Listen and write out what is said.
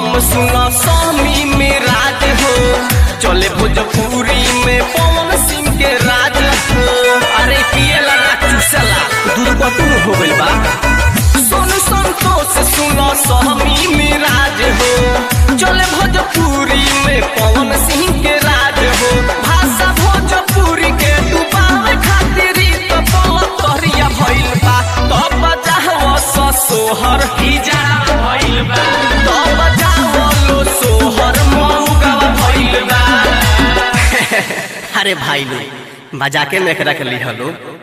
बम सुना स्वामी में राज हो चले भोजपुरी में पवन सिंह के राज हो अरे पिए लगा चूसला दुर्गतु हो गइल बा सोनू संतोष सुना स्वामी में राज हो चले भोजपुरी में पवन सिंह के राज हो भाषा भोजपुरी के डुबावे खातिर ई तो बोलत तोहरिया भइल बा तो बजाओ स सोहर ही जा भइल बा तो बजाओ लो सोहर मौगा भइल बा अरे भाई लो बजा के मेकरा के लिहलो